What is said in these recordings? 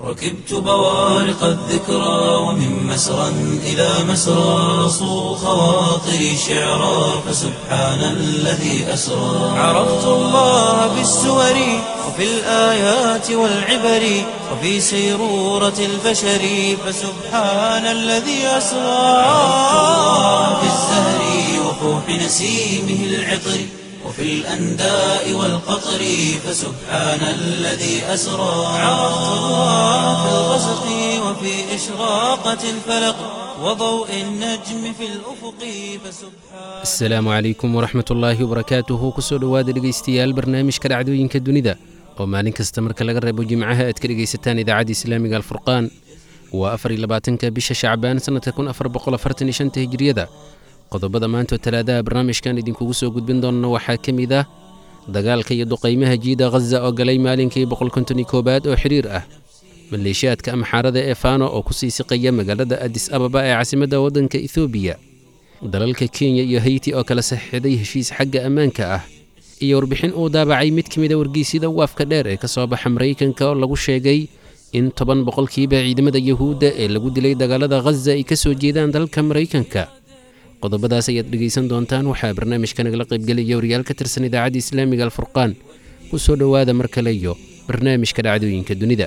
ركبت بوارق الذكرى ومن مسرى إلى مسرى صو خواطري شعرا فسبحان الذي أسرى عرفت الله بالسور وفي الآيات والعبر وفي سيرورة البشر فسبحان الذي أسرى عرفت الله بالزهر وفوح نسيمه العطر وفي الأنداء والقطر فسبحان الذي أسرى عرفت الله في الغسق وفي إشراقة الفلق وضوء النجم في الأفق فسبحان asalaamu calaykum waraxmat ullaahi wabarakaatuhu kusoo dhowaada dhegaystayaal barnaamijka dhacdooyinka dunida oo maalin kasta marka laga reebo jimcaha aad ka dhegaysataan idaacadda islaamiga alfurqaan waa afar iyo labaatanka bisha shacbaan sannadka kun afar boqol afartan iyo shanta hijriyada qodobada maanta oo talaadaha barnaamijkan idinkugu soo gudbin doonana waxaa ka mid ah dagaalka iyo duqaymaha jiida khaza oo galay maalinkii boqol konton iyo koowaad oo xiriir ah maleeshiyaadka amxaarada ee faano oo ku sii siqaya magaalada adis ababa ee caasimadda waddanka ethoobiya dalalka kenya iyo hayti oo kala saxiixday heshiis xagga ammaanka ah iyo warbixin uu daabacay mid ka mida wargeysyada waafka dheer ee ka soo baxa maraykanka oo lagu sheegay in toban boqolkiiba ciidamada yuhuudda ee lagu dilay dagaalada khaza ay ka soo jeedaan dalka maraykanka qodobadaas ayaad dhegaysan doontaan waxaa barnaamijka nagala qaybgelaya wariyaal ka tirsan idaacadda islaamiga alfurqaan ku soo dhowaada mar kale iyo barnaamijka dhacdooyinka dunida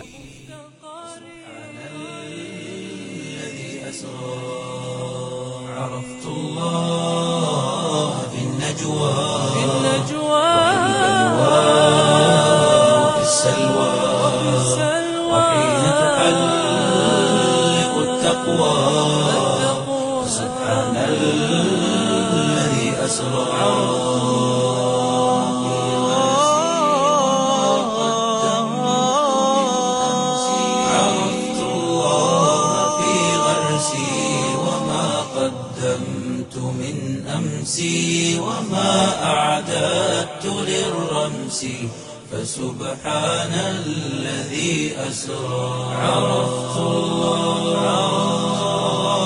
عرفت الله في النجوى في وفي السلوى وحين تحلق التقوى سبحان الذي أسرى عرفت الله في غرسي وما قدمت من أمسي وما أعددت للرمس فسبحان الذي أسرى عرفت الله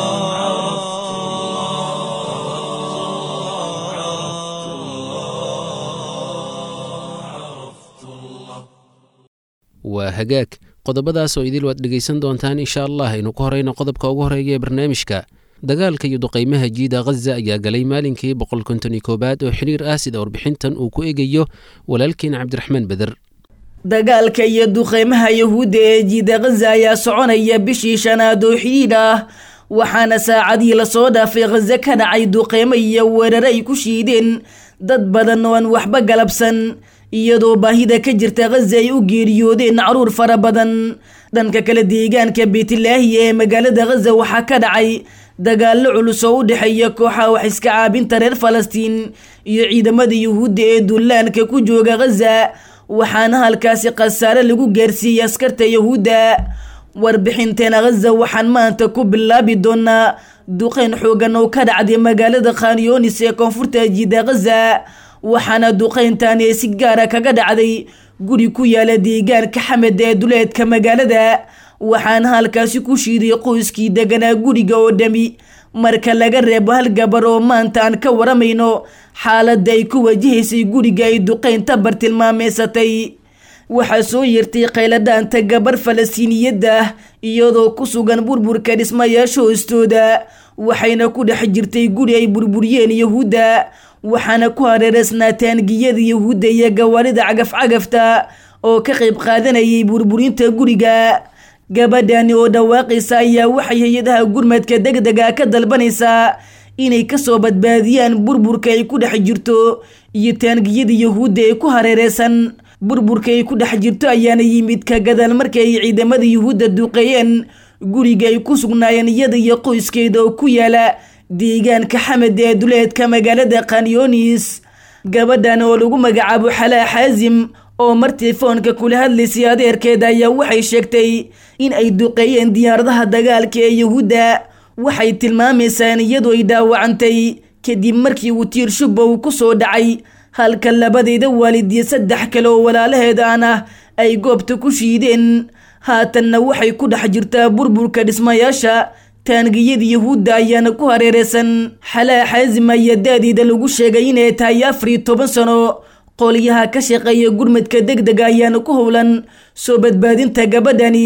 waa hagaag qodobadaas oo idil waad dhegaysan doontaan insha allah aynu ku horayno qodobka ugu horeeya ee barnaamijka dagaalka iyo duqaymaha jiida khaza ayaa galay maalinkii boqol konton iyo koowaad oo xiriir ah sida warbixintan uu ku eegayo walaalkeen cabdiraxmaan beder dagaalka iyo duqeymaha yahuudda ee jiida khaza ayaa soconaya bishii shanaad oo xidhiidh ah waxaana saacadii lasoo dhaafay khaza ka dhacay duqeymo iyo weerare ay ku shiideen dad badan oo aan waxba galabsan iyadoo baahida ka jirta khaza ay u geeriyoodeen caruur fara badan dhanka kale deegaanka beytlaahiya ee magaalada khaza waxaa ka dhacay dagaallo culus oo u dhexeeya kooxaha wax iska caabinta reer falastiin iyo ciidamada yuhuudda ee dullaanka ku jooga khaza waxaana halkaasi khasaare lagu gaarsiiyey askarta yahuudda warbixinteena khaza waxaan maanta ku bilaabi doonaa duqeyn xoogan oo ka dhacday magaalada khanyonis ee koonfurta jiida khaza waxaana duqeyntan ee si gaara kaga dhacday guri ku yaala deegaanka xamed ee duleedka magaalada waxaana halkaasi ku shiiday qoyskii deganaa guriga oo dhami marka laga reebo hal gabar oo maanta aan ka waramayno xaaladda ay ku wajahaysay guriga ay duqeynta bartilmaameysatay waxaa soo yeertay qayladhaanta gabar falastiiniyadda ah iyadoo ku sugan burburka dhismayaasha hoostooda waxayna ku dhex jirtay guri ay burburiyeen yahuudda waxaana ku hareereysnaa taangiyada yahuudda iyo gawaarida cagaf-cagafta oo ka qayb qaadanayay burburinta guriga gabadhani oo dhawaaqaysa ayaa waxay hay-adaha gurmadka degdega ka dalbanaysaa inay kasoo badbaadiyaan burburka ay ku dhex jirto iyo taangiyada yahuudda ee ku hareereysan burburka ay ku dhex jirto ayaana yimid ka gadaal markii ay ciidamada yuhuudda duqeeyeen guriga ay ku sugnaayeen iyada iyo qoyskeeda oo ku yaala deegaanka xamed ee duleedka magaalada khanyonis gabadhan oo lagu magacaabo xalaa xaasim oo mar telefoonka kula hadlaysay adeerkeeda ayaa waxay sheegtay in ay duqeeyeen diyaaradaha dagaalka ee yahuudda waxay tilmaamaysaa in iyadu ay dhaawacantay kadib markii uu tiir shubba uu ku soo dhacay halka labadeeda waalid iyo saddex kale oo walaalaheedaan ah ay goobta ku shiideen haatanna waxay ku dhex jirtaa burburka dhismayaasha taangiyada yahuudda ayaana ku hareereysan xalaa xaasim ayaa da-deeda lagu sheegay inay tahay afar iyo toban sano qolyaha ka shaqeeya gurmadka deg dega ayaana ku howlan soo badbaadinta gabadhani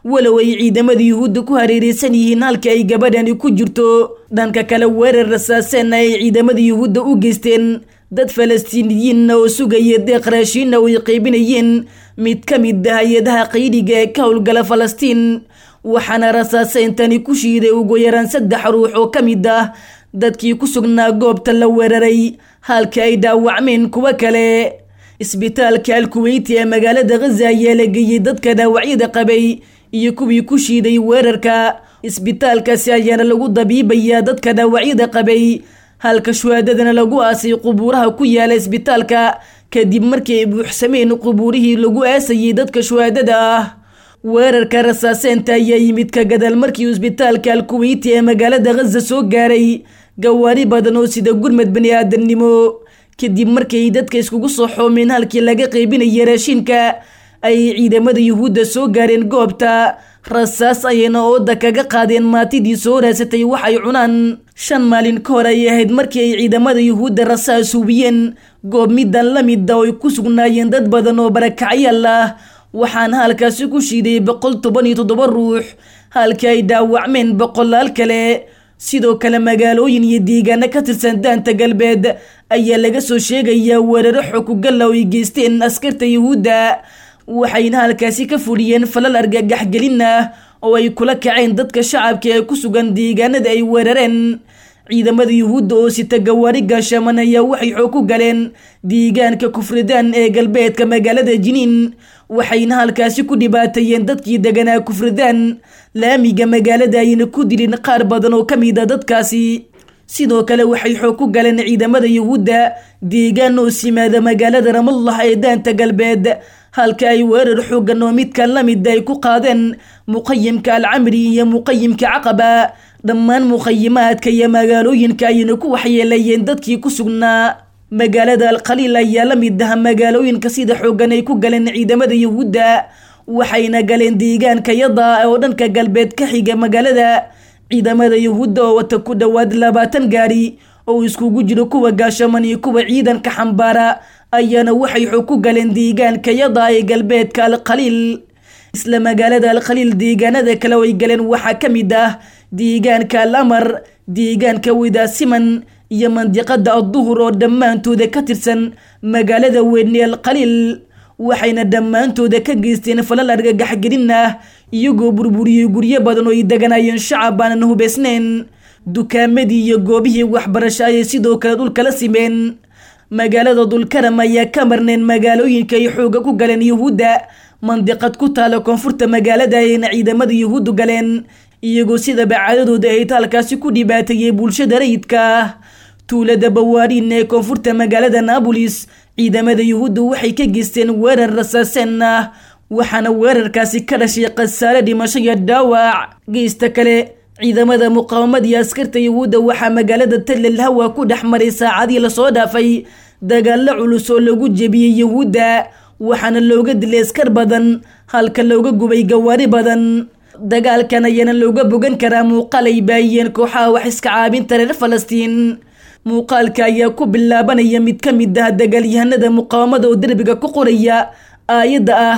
walow ay ciidamada yuhuudda ku hareereysan yihiin halka ay gabadhani ku jirto dhanka kale weerar rasaaseenna ay ciidamada yuhuudda u geysteen dad falastiiniyiinna oo sugaya deeq raashiinna oo ay qaybinayeen mid ka mid ah hay-adaha qaydiga ee ka howlgala falastiin waxaana rasaaseyntani ku shiiday ugu yaraan saddex ruux oo ka mid ah dadkii ku sugnaa goobta la weeraray halka ay dhaawacmeen kuwo kale isbitaalka alkuweyti ee magaalada khaza ayaa la geeyey dadka dhaawacyada qabay iyo kuwii ku shiiday weerarka isbitaalkaasi ayaana lagu dabiibayaa dadka dhaawacyada qabay halka shuhaadadana lagu aasay qubuuraha ku yaala isbitaalka kadib markii ay buuxsameen qubuurihii lagu aasayay dadka shuhaadada ah weerarka rasaaseenta ayaa yimid ka gadaal markii isbitaalka alkuweyti ee magaalada khaza soo gaaray gawaari badan oo sida gurmad bani aadamnimo kadib markii dadka iskugu soo xoomeen halkii laga qaybinaya raashinka ay ciidamada yuhuudda soo gaareen goobta rasaas ayayna ooda kaga qaadeen maatidii soo raasatay waxay cunaan shan maalin ka hor ay ahayd markii ay ciidamada yuhuudda rasaas hubiyeen goob midan la mida oo ay ku sugnaayeen dad badan oo barakacyaal ah waxaana halkaasi ku shiiday boqol toban iyo toddoba ruux halkii ay dhaawacmeen boqolaal kale sidoo kale magaalooyin iyo deegaano ka tirsan daanta galbeed ayaa laga soo sheegayaa weeraro xokugalla oo ay geysteen askarta yuhuudda waxayna halkaasi ka fuliyeen falal argagaxgelin ah oo ay kula kaceen dadka shacabka ee ku sugan deegaanada ay weerareen ciidamada yuhuudda oo sita gawaari gaashaman ayaa waxay xoog ku galeen deegaanka kufridaan ee galbeedka magaalada jiniin waxayna halkaasi ku dhibaateeyeen dadkii deganaa kufridaan laamiga magaalada ayna ku dilin qaar badan oo ka mid a dadkaasi sidoo kale waxay xoog ku galeen ciidamada yuhuudda deegaan oo simaada magaalada ramallah ee daanta galbeed halka ay weerar xoogan oo midkan la mid ay ku qaadeen muqayimka alcamri iyo muqayimka caqaba dhammaan muqayimaadka iyo magaalooyinka ayayna ku waxyeeleeyeen dadkii ku sugnaa magaalada alkhaliil ayaa la mid ah magaalooyinka sida xoogan ay ku galeen ciidamada yuhuudda waxayna galeen deegaanka yada oo dhanka galbeed ka xiga magaalada ciidamada yuhuudda oo wata ku dhowaad labaatan gaari oo iskugu jiro kuwa gaashaman iyo kuwa ciidanka xambaara ayaana waxay xoog ku galeen deegaanka yada ee galbeedka alkhaliil isla magaalada alkhaliil deegaanada kale oo ay galeen waxaa ka mid ah deegaanka al amar deegaanka widaasiman iyo mandiqada adduhur oo dhammaantooda ka tirsan magaalada weyne alkhaliil waxayna dhammaantooda ka geysteen falal argagaxgelin ah iyagoo burburiyey guryo badan oo ay deganaayeen shacab aanan hubaysnayn dukaamadii iyo goobihii waxbarasho ayay sidoo kale dhulka la simeen magaalada dulkaram ayaa ka marneen magaalooyinka ay xooga ku galeen yuhuudda mandiqad ku taala koonfurta magaalada ayayna ciidamada yuhuuddu galeen iyagoo sidaba caadadooda ay taalkaasi ku dhibaateeyey bulshada rayidka ah tuulada bawaariin ee koonfurta magaalada naabolis ciidamada yuhuudda waxay ka geysteen weerar rasaaseen ah waxaana weerarkaasi ka dhashay khasaare dhimasho iyo dhaawac geysta kale ciidamada muqaawamada iyo askarta yuhuudda waxaa magaalada tallel hawa ku dhex maray saacadii lasoo dhaafay dagaalo culus oo lagu jebiyey yuhuudda waxaana looga dilay askar badan halka looga gubay gawaari badan dagaalkan ayaana looga bogan karaa muuqaal ay baayiyeen kooxaha wax iska caabinta reer falastiin muuqaalka ayaa ku bilaabanaya mid ka mid ah dagaalyahanada muqaawamada oo derbiga ku qoraya aayadda ah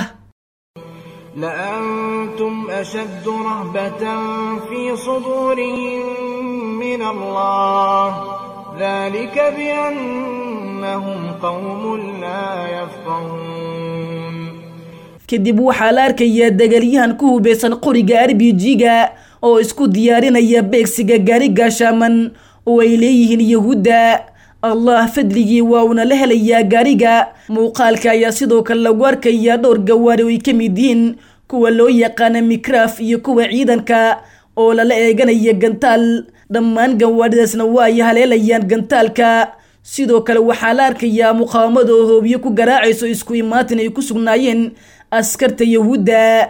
لأنتم أشد رهبة في صدورهم من الله ذلك بأنهم قوم لا يفقهون kadib waxaa la arkayaa dagaalyahan ku hubeysan qoriga arbijiga oo isku diyaarinaya beegsiga gaari gaashaaman oo ay leeyihiin yuhuudda allah fadligii waa uuna la helayaa gaariga muuqaalka ayaa sidoo kale lagu arkayaa dhowr gawaari oo ay ka mid yihiin kuwa loo yaqaana mikraaf iyo kuwa ciidanka oo lala eeganaya gantaal dhammaan gawaaridaasna waa ay haleelayaan gantaalka sidoo kale waxaa la arkayaa muqaawamada oo hoobiyo ku garaacayso isku imaatin ay ku sugnaayeen askarta yuhuudda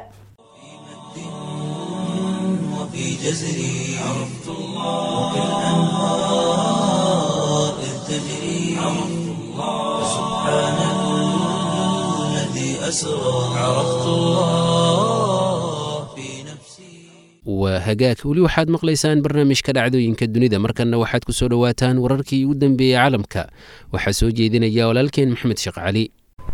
وفي جزري عرفت الله وكالأنهار إذ تجري عرفت الله سبحان الذي أسرى عرفت الله في نفسي waa hagaag weli waxaad maqlaysaan barnaamijka dhacdooyinka dunida markanna waxaad ku soo dhowaataan wararkii ugu dambeeyey caalamka waxaa soo jeedinaya walaalkeen maxamed sheekh cali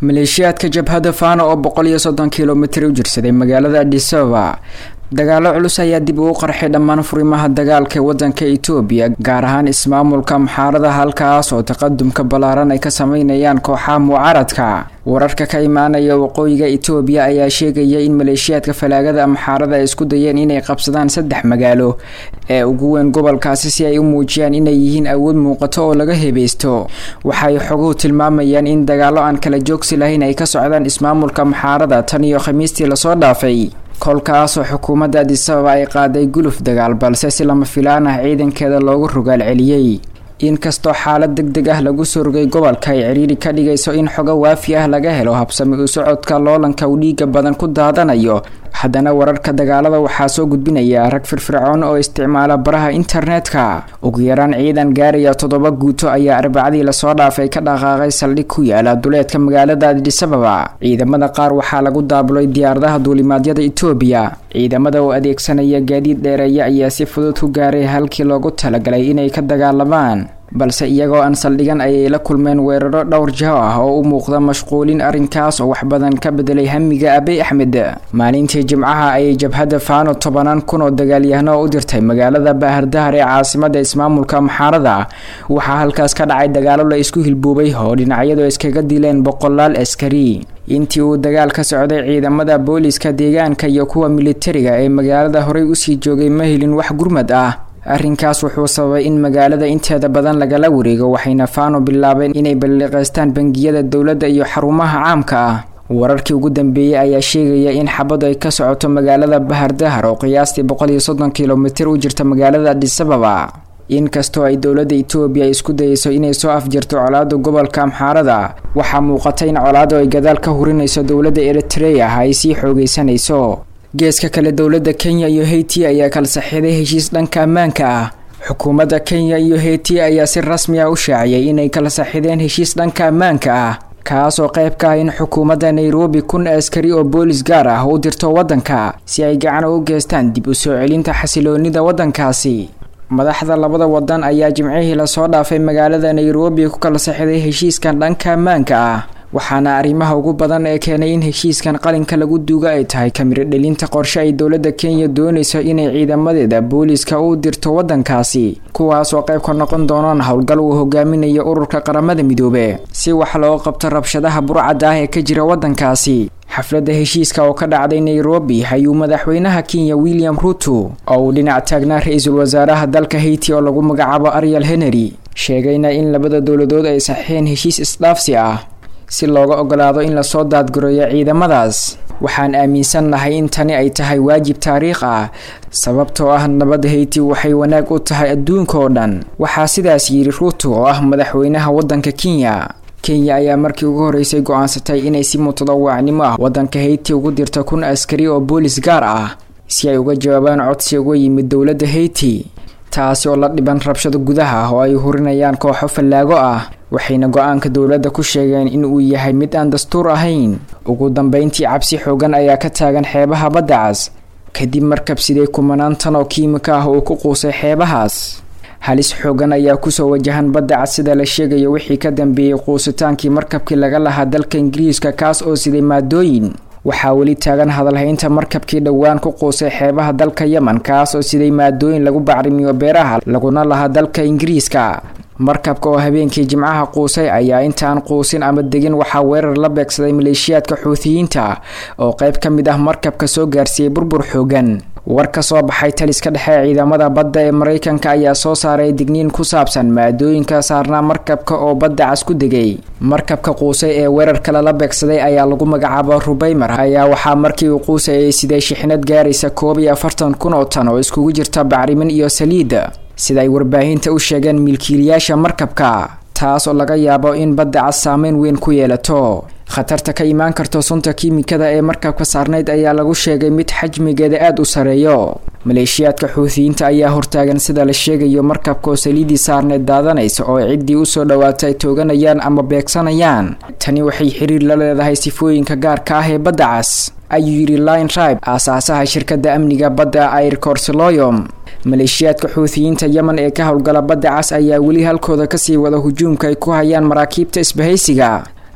maleeshiyaadka jabhadda faano oo boqol iyo soddon kilomitir u jirsaday magaalada adisababa dagaalo culus ayaa dib ugu qarxay dhammaan furimaha dagaalka ee wadanka itoobiya gaar ahaan ismaamulka maxaarada halkaas oo taqadumka ballaaran ay ka sameynayaan kooxaha mucaaradka wararka ka imaanaya waqooyiga itoobiya ayaa sheegaya in maleeshiyaadka falaagada maxaarada ay isku dayeen inay qabsadaan saddex magaalo ee ugu weyn gobolkaasi si ay u muujiyaan inay yihiin awood muuqato oo laga hebaysto waxay xoguhu tilmaamayaan in dagaalo aan kala joogsi lahayn ay ka socdaan ismaamulka maxaarada tan iyo khamiistii lasoo dhaafay kolkaasoo xukuumadda adisababa ay qaaday guluf dagaal balse si lama filaan ah ciidankeeda loogu rogaal celiyey inkastoo xaalad deg deg ah lagu soo rogay gobolka ay ciriiri ka dhigayso in xogo waafi ah laga helo habsami u socodka loolanka uu dhiiga badan ku daadanayo haddana wararka dagaalada waxaa soo gudbinaya rag firfircoon oo isticmaala baraha internetka ugu yaraan ciidan gaaraya toddoba guuto ayaa arbacadii lasoo dhaafay ka dhaqaaqay saldhig ku yaala duleedka magaalada adisababa ciidamada qaar waxaa lagu daabulay diyaaradaha duulimaadyada itoobiya ciidamada oo adeegsanaya gaadiid dheereeya ayaa si fudud ku gaaray halkii loogu talagalay inay ka dagaalamaan balse iyagoo aan saldhigan ayay la kulmeen weeraro dhowr jaho ah oo u muuqda mashquulin arrinkaas oo wax badan ka bedelay hamiga abiy axmed maalintii jimcaha ayay jabhadda faano tobanaan kun oo dagaalyahano u dirtay magaalada baahardahar ee caasimada ismaamulka maxaarada waxaa halkaas ka dhacay dagaalo la isku hilbuubay oo dhinacyadu iskaga dileen boqolaal askari intii uu dagaal ka socday ciidamada booliska deegaanka iyo kuwa militariga ee magaalada horey usii joogay ma helin wax gurmad ah arrinkaas wuxuu sababay in magaalada inteeda badan lagala wareego waxayna faano bilaabeen inay balliqaystaan bangiyada dowladda iyo xarumaha caamka ah wararkii ugu dambeeyey ayaa sheegaya in xabadu ay ka socoto magaalada bahardahar oo qiyaastii boqol iyo soddon kilomitir u jirta magaalada adisababa inkastoo ay dowladda itoobiya isku dayeyso inay soo afjirto colaada gobolka amxaarada waxaa muuqata in colaadu ay gadaal ka hurinayso dowladda eritreya ay sii xoogeysanayso geeska kale dowladda kenya iyo haiti ayaa kala saxiiday heshiis dhanka ammaanka ah xukuumadda kenya iyo haiti ayaa si rasmi ah u shaaciyay inay kala saxiideen heshiis dhanka ammaanka ah kaas oo qayb ka ah in xukuumadda nairobi kun askari oo boolis gaar ah u dirto waddanka si ay gacan ugu geystaan dib u soo celinta xasiloonida waddankaasi madaxda labada wadan ayaa jimcihii lasoo dhaafay magaalada nairobi ku kala saxiiday heshiiskan dhanka ammaanka ah waxaana arrimaha ugu badan ee keenay in heshiiskan qalinka lagu duuga ay tahay kamiro dhelinta qorshe ay dowladda kenya doonayso inay ciidamadeeda booliska u dirto waddankaasi kuwaas oo qayb ka noqon doonaan howlgal uu hogaaminayo ururka qaramada midoobe si wax loo qabto rabshadaha burcadda ah ee ka jira waddankaasi xafladda heshiiska oo ka dhacday nairobi ayuu madaxweynaha kenya william ruto oo uu dhinac taagnaa ra-iisul wasaaraha dalka haiti oo lagu magacaabo ariel henry sheegayna in labada dowladood ay saxiixeen heshiis isdhaafsi ah si looga ogolaado in lasoo daadgureeyo ciidamadaas waxaan aaminsannahay in tani ay tahay waajib taariikh ah sababtoo ah nabadda hayti waxay wanaag u tahay adduunka oo dhan waxaa sidaas yidhi ruuto oo ah madaxweynaha waddanka kenya kenya ayaa markii ugu horreysay go-aansatay inay si mutadawaacnimo ah waddanka hayti ugu dirto kun askari oo boolis gaar ah si ay uga jawaabaan codsi uga yimid dowladda hayti taasi oo la dhiban rabshado gudaha oo ay hurinayaan kooxo fallaago ah waxayna go-aanka dowladda ku sheegeen in uu yahay mid aan dastuur ahayn ugu dambeyntii cabsi xoogan ayaa ka taagan xeebaha badda cas kadib markab sidee kumanaan tan oo kiimika ah uu ku quusay xeebahaas halis xoogan ayaa kusoo wajahan badda cas sida la sheegayo wixii ka dambeeyey quusitaankii markabkii laga lahaa dalka ingiriiska kaas oo siday maadooyin waxaa weli taagan hadalhaynta markabkii dhowaan ku quusay xeebaha dalka yemen kaas oo siday maadooyin lagu bacrimiyo beeraha laguna lahaa dalka ingiriiska markabka oo habeenkii jimcaha quusay ayaa intaan quusin ama degin waxaa weerar la beegsaday maleeshiyaadka xuutiyiinta oo qayb ka mid ah markabka soo gaarsiiyey burbur xoogan war ka soo baxay taliska dhexe ciidamada badda ee maraykanka ayaa soo saaray digniin ku saabsan maadooyinka saarnaa markabka oo badda cas ku degay markabka quusay ee weerarka lala beegsaday ayaa lagu magacaaba rubaymer ayaa waxaa markii uu quusay ay siday shixnad gaaraysa koob iyo afartan kun oo tan oo iskugu jirta bacrimin iyo saliid sida ay warbaahinta u sheegeen milkiilayaasha markabka taas oo laga yaabo in badda cas saameyn weyn ku yeelato khatarta ka imaan karto sunta kiimikada ee markabka saarnayd ayaa lagu sheegay mid xajmigeeda aada u sareeyo maleeshiyaadka xuutiyiinta ayaa hortaagan sida la sheegayo markabka oo saliidii saarneyd daadanaysa oo ciddii usoo dhawaata ay tooganayaan ama beegsanayaan tani waxay xiriir la leedahay sifooyinka gaarka ah ee badda cas ayuu yidhi line ribe aasaasaha shirkadda amniga badda air corseloyom maleeshiyaadka xuutiyiinta yemen ee ka howlgala badda cas ayaa weli halkooda kasii wada hujuumka ay ku hayaan maraakiibta isbahaysiga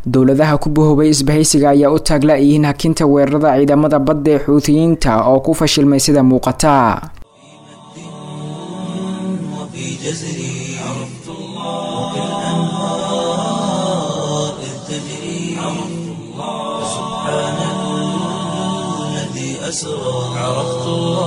dowladaha ku bahoobay isbahaysiga ayaa u taagla-yihiin hakinta weerarada ciidamada badda ee xuutiyiinta oo ku fashilmay sida muuqata وفي جزري عرفت الله وكالأنهار إذ تجري عرفت الله سبحان الذي أسرى عرفت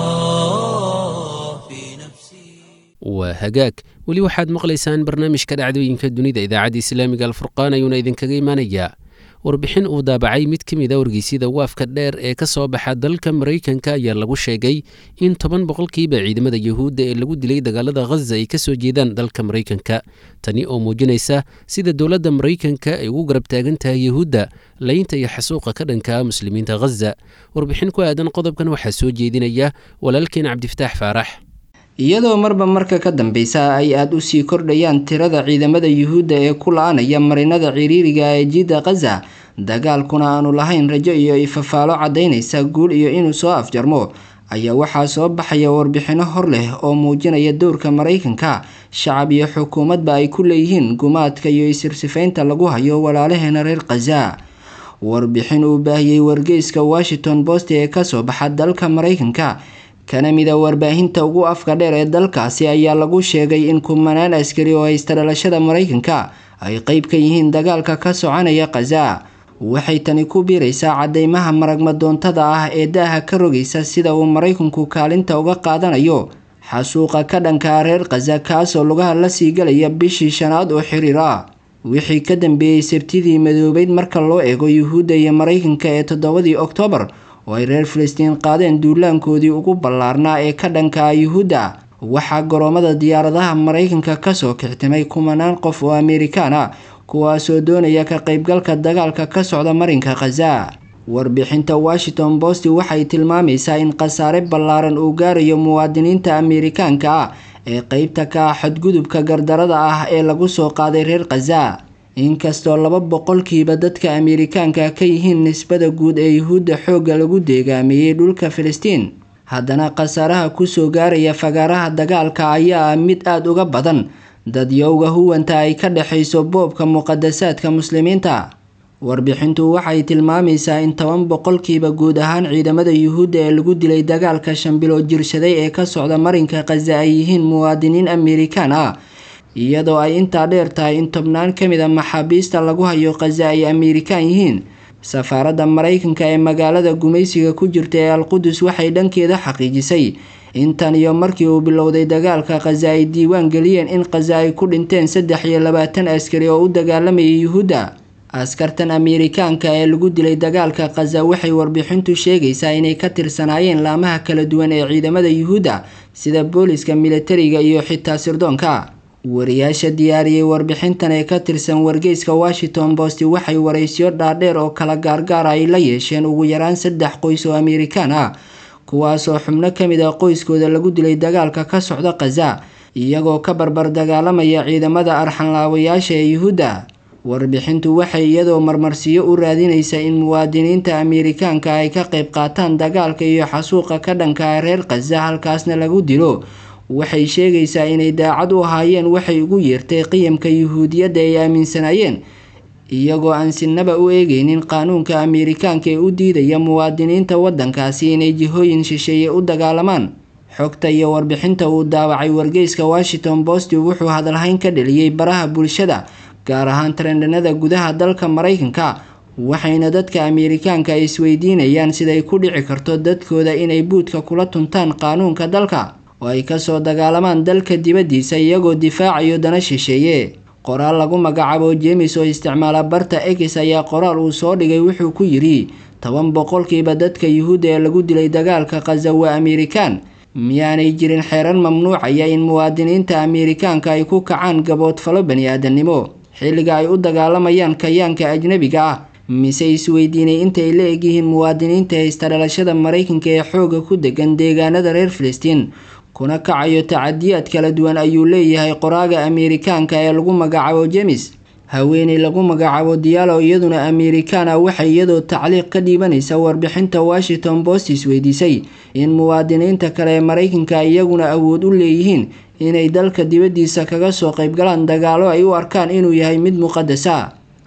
الله في نفسي waa hagaag weli waxaad maqlaysaan barnaamijka dhacdooyinka dunida idaacadda islaamiga alfurqaan ayuuna idinkaga imanayaa warbixin uu daabacay mid ka mid a wargeysyada waafka dheer ee ka soo baxa dalka maraykanka ayaa lagu sheegay in toban boqolkiiba ciidamada yuhuudda ee lagu dilay dagaalada khaza ay kasoo jeedaan dalka maraykanka tani oo muujinaysa sida dowladda maraykanka ay ugu garab taagan tahay yuhuudda laynta iyo xasuuqa ka dhanka muslimiinta khaza warbixin ku aadan qodobkan waxaa soo jeedinaya walaalkeen cabdifataax faarax iyadoo marba marka ka dambeysa ay aada u sii kordhayaan tirada ciidamada yuhuudda ee ku la-anaya marinada ciriiriga ee jiidda khaza dagaalkuna aanu lahayn rajo iyo ifafaalo caddaynaysa guul iyo inuu soo afjarmo ayaa waxaa soo baxaya warbixino hor leh oo muujinaya dowrka maraykanka shacab iyo xukuumadba ay ku leeyihiin gumaadka iyo isirsifaynta lagu hayo walaalaheena reer khaza warbixin uu baahiyey wargeyska washington post ee kasoo baxa dalka maraykanka kana mida warbaahinta ugu afka dheer ee dalkaasi ayaa lagu sheegay in kumanaan askari oo haysta dhalashada maraykanka ay qeyb ka yihiin dagaalka ka soconaya khaza waxay tani ku biiraysaa cadeymaha maragmadoontada ah ee daaha ka rogaysa sida uu maraykanku kaalinta uga qaadanayo xasuuqa ka dhankaa reer khaza kaasoo lugaha la sii galaya bishii shanaad oo xiriir ah wixii ka dambeeyey sabtidii madoobeyd marka loo eego yuhuudda iyo maraykanka ee toddobadii oktoobar oo ay reer filistiin qaadeen duulaankoodii ugu ballaarnaa ee ka dhankaa yuhuudda waxaa garoomada diyaaradaha maraykanka kasoo kixtimay kumanaan qof oo amerikaan ah kuwaasoo doonaya ka qaybgalka dagaalka ka socda marinka khaza warbixinta washington post waxay tilmaamaysaa in khasaare ballaaran uu gaarayo muwaadiniinta amerikaanka ah ee qeybta ka ah xadgudubka gardarada ah ee lagu soo qaaday reer khaza inkastoo laba boqolkiiba dadka amerikaanka ka yihiin nisbada guud ee yuhuudda xoogga lagu deegaameeyey dhulka filistiin haddana khasaaraha kusoo gaaraya fagaaraha dagaalka ayaa ah mid aada uga badan dadyowga huwanta ay ka dhexayso boobka muqadasaadka muslimiinta warbixintu waxay tilmaamaysaa in toban boqolkiiba guud ahaan ciidamada yuhuudda ee lagu dilay dagaalka shanbilood jirshaday ee ka socda marinka khaza ay yihiin muwaadiniin amerikaan ah iyadoo ay intaa dheer tahay in tobnaan ka mid a maxaabiista lagu hayo khaza ay amerikaan yihiin safaaradda maraykanka ee magaalada gumaysiga ku jirta ee alqudus waxay dhankeeda xaqiijisay intan iyo markii uu bilowday dagaalka khaza ay diiwaan geliyeen in khaza ay ku dhinteen saddex iyo labaatan askari oo u dagaalamayay yuhuudda askartan amerikaanka ee lagu dilay dagaalka khaza waxay warbixintu sheegaysaa inay ka tirsanaayeen laamaha kala duwan ee ciidamada yuhuudda sida booliska militariga iyo xitaa sirdoonka wariyaasha diyaariyey warbixintan ee ka tirsan wargeyska washington post waxay waraysyo dhaadheer oo kala gaargaara ay la yeesheen ugu yaraan saddex qoys oo amerikaan ah kuwaasoo xubno ka mid ah qoyskooda lagu dilay dagaalka ka socda khaza iyagoo ka barbar dagaalamaya ciidamada arxanlaawayaasha ee yuhuudda warbixintu waxay iyadoo marmarsiyo u raadinaysa in muwaadiniinta amerikaanka ay ka qayb qaataan dagaalka iyo xasuuqa ka dhanka reer khaza halkaasna lagu dilo waxay sheegaysaa inay daacad u ahaayeen waxay ugu yeertay qiyamka yuhuudiyadda ay aaminsanaayeen iyagoo aan sinaba u eegeynin qaanuunka amerikaanka ee u diidaya muwaadiniinta waddankaasi inay jihooyin shisheeye u dagaalamaan xogta iyo warbixinta uu daawacay wargeyska washington post wuxuu hadalhayn ka dheliyey baraha bulshada gaar ahaan trendhanada gudaha dalka maraykanka waxayna dadka amerikaanka ay isweydiinayaan siday ku dhici karto dadkooda inay buudka kula tuntaan qaanuunka dalka oo ay kasoo dagaalamaan dalka dibaddiisa iyagoo difaacayo dana shisheeye qoraal lagu magacaabo jemes oo isticmaala barta ex ayaa qoraal uu soo dhigay wuxuu ku yidhi toban boqolkiiba dadka yuhuudda ee lagu dilay dagaalka khaza waa amerikaan miyaanay jirin xeeran mamnuucaya in muwaadiniinta amerikaanka ay ku kacaan gaboodfalo bani-aadamnimo xilliga ay u dagaalamayaan kayaanka ajnabiga ah mise isweydiinay intay la egyihiin muwaadiniinta haysta dhalashada maraykanka ee xooga ku degan deegaanada reer filistiin kuna kacayo tacadiyaad kala duwan ayuu leeyahay qoraaga amerikaanka ee lagu magacaabo jemes haweeney lagu magacaabo diyaalo iyaduna amerikaana waxay iyadoo tacliiq ka dhiibanaysa warbixinta washington post isweydiisay in muwaadiniinta kale ee maraykanka iyaguna awood u leeyihiin inay dalka dibaddiisa kaga soo qaybgalaan dagaalo ay u arkaan inuu yahay mid muqadasa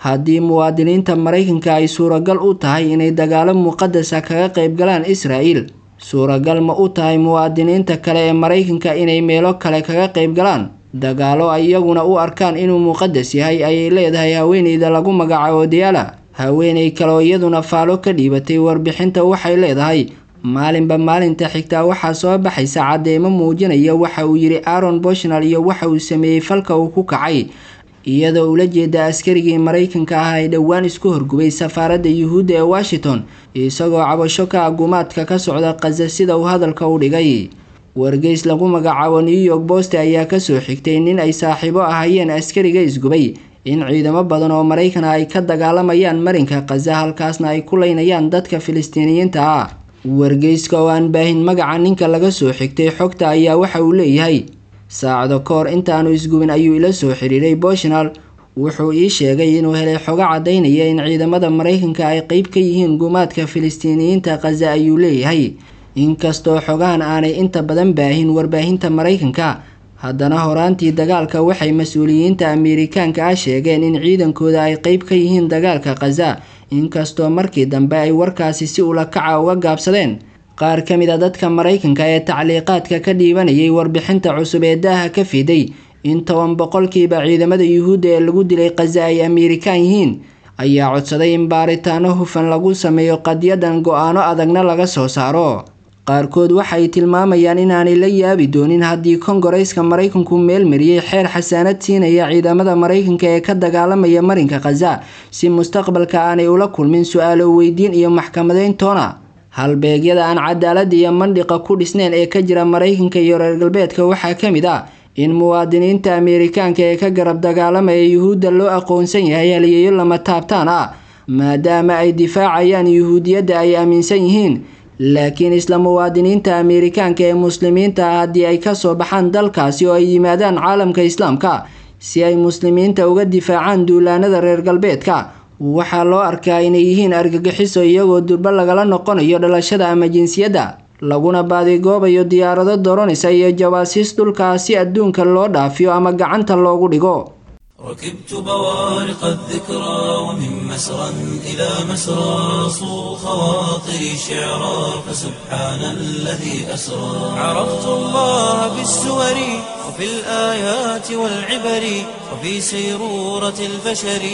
haddii muwaadiniinta maraykanka ay suuragal u tahay inay dagaalo muqadasa kaga qayb galaan israa'iil suuragal ma u tahay muwaadiniinta kale ee maraykanka inay meelo kale kaga qayb galaan dagaalo ay iyaguna u arkaan inuu muqadas yahay ayay leedahay haweeneyda lagu magacaabo diyaala haweeney kaleoo iyaduna faalo ka dhiibatay warbixinta waxay leedahay maalinba maalinta xigtaa waxaa soo baxaysa cadeymo muujinaya waxa uu yidhi aaron boshnal iyo waxa uu sameeyey falka uu ku kacay iyadoo ula jeeda askarigii maraykanka ah ee dhowaan isku horgubay safaaradda yuhuudda ee washington isagoo cabasho ka agumaadka ka socda khaza sida uu hadalka u dhigay wargeys lagu magacaabo new york bost ayaa kasoo xigtay nin ay saaxiibo ahayeen askariga isgubay in ciidamo badan oo maraykan ay ka dagaalamayaan marinka khaza halkaasna ay ku leynayaan dadka filistiiniyiinta ah wargeyska oo aan baahin magaca ninka laga soo xigtay xogta ayaa waxa uu leeyahay saacado ka hor intaanu isgubin ayuu ila soo xidhiiray boshnal wuxuu ii sheegay inuu helay xogo caddaynaya in ciidamada maraykanka ay qeyb ka yihiin gumaadka filistiiniyiinta khaza ayuu leeyahay inkastoo xogahan aanay inta badan baahin warbaahinta maraykanka haddana horaantii dagaalka waxay mas-uuliyiinta ameerikaanka ah sheegeen in ciidankooda ay qeyb ka yihiin dagaalka khaza inkastoo markii dambe ay warkaasi si ula kaca uga gaabsadeen qaar ka mid a dadka maraykanka ee tacliiqaadka ka dhiibanayay warbixinta cusub ee daaha ka fiday in toban boqolkiiba ciidamada yuhuudda ee lagu dilay khaza ay ameerikaan yihiin ayaa codsaday in baaritaano hufan lagu sameeyo qadyadan go-aano adagna laga soo saaro qaarkood waxay tilmaamayaan inaanay la yaabi doonin haddii kongareyska maraykanku meelmariyey xeer xasaanad siinaya ciidamada maraykanka ee ka dagaalamaya marinka khaza si mustaqbalka aanay ula kulmin su-aalo weydiin iyo maxkamadeyn toona halbeegyada aan cadaalada iyo mandhiqa ku dhisneyn ee ka jira maraykanka iyo reer galbeedka waxaa ka mid ah in muwaadiniinta ameerikaanka ee ka garab dagaalamaya yuhuudda loo aqoonsan yahay haliyeeyo lama taabtaan ah maadaama ay difaacayaan yuhuudiyadda ay aaminsan yihiin laakiin isla muwaadiniinta ameerikaanka ee muslimiinta ah haddii ay kasoo baxaan dalkaasi oo ay yimaadaan caalamka islaamka si ay muslimiinta uga difaacaan duulaanada reer galbeedka waxaa loo arkaa inay yihiin argagixiso iyagoo durbo lagala noqonayo dhalashada ama jinsiyadda laguna baadigoobayo diyaarado doronisa iyo jawaasiis dhulkaa si adduunka loo dhaafiyo ama gacanta loogu dhigo ركبت بوارق الذكرى ومن مسرى إلى مسرى صو خواطري شعرا فسبحان الذي أسرى عرفت الله بالسور وفي الآيات والعبر وفي سيرورة البشر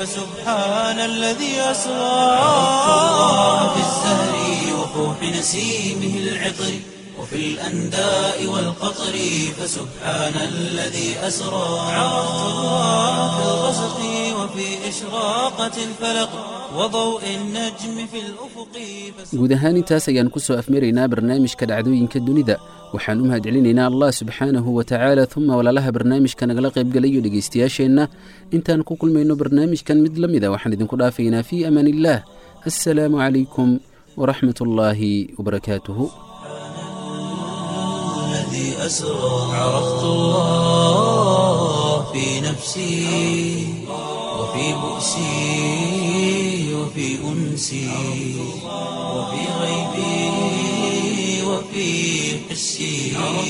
فسبحان الذي أسرى عرفت الله في الزهر وفوح نسيمه العطر وفي الأنداء والقطر فسبحان الذي أسرى عرفت الله في الغسق وفي إشراقة الفلق وضوء النجم في الأفق guud ahaan intaas ayaan ku soo afmaraynaa barnaamijka dhacdooyinka dunida waxaan u mahadcelinaynaa allah subxaanahu wa tacaala uma walaalaha barnaamijka nagala qaybgalayo dhegaystayaasheenna intaan ku kulmayno barnaamijkan mid la mida waxaan idinku dhaafaynaa fii amaan illaah assalaamu calaykum waraxmat ullaahi wabarakaatuhu الذي أسرى عرفت الله في نفسي وفي بؤسي وفي أنسي وفي غيبي وفي حسي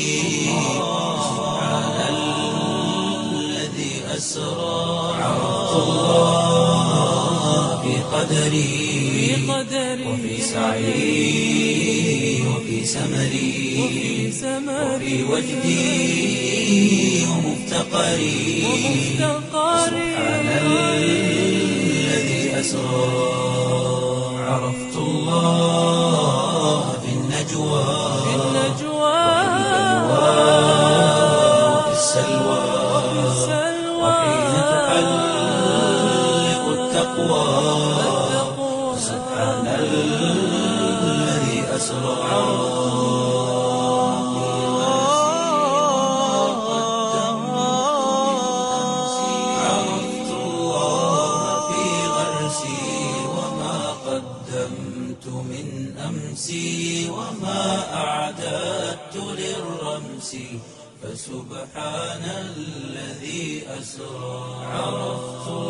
سبحان الذي أسرى عرفت الله في قدري وفي سعي وفي سمري وفي وجدي ومفتقري سبحان الذي أسرى عرفت الله في النجوى وفي السلوى وحين تحلق التقوى سبحان الذي أسرى عرفت الله في غرسي وما قدمت من أمسي وما أعددت للرمس فسبحان الذي أسرى عرفت